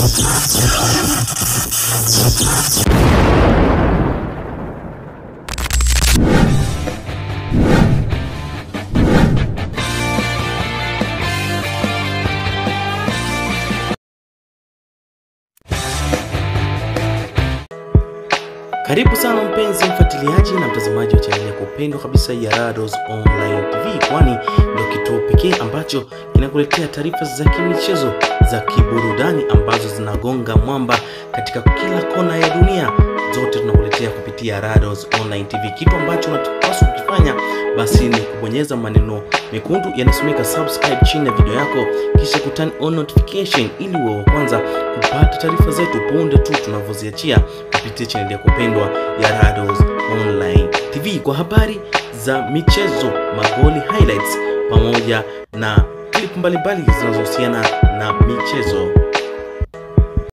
Karibu sana mpenzi mfuatiliaji na mtazamaji wa chaneli ya kupendwa kabisa ya Rados Online TV, kwani ndio kituo pekee ambacho kinakuletea taarifa za kimichezo za kiburudani ambazo zinagonga mwamba katika kila kona ya dunia. Zote tunakuletea kupitia Rados Online TV. Kitu ambacho unapaswa kukifanya basi ni kubonyeza maneno mekundu yanasomeka subscribe chini ya video yako, kisha kuturn on notification ili uwe wa kwanza kupata taarifa zetu punde tu tunavyoziachia kupitia chaneli ya kupendwa ya Rados Online TV kwa habari za michezo, magoli highlights, pamoja na clip mbalimbali zinazohusiana na michezo.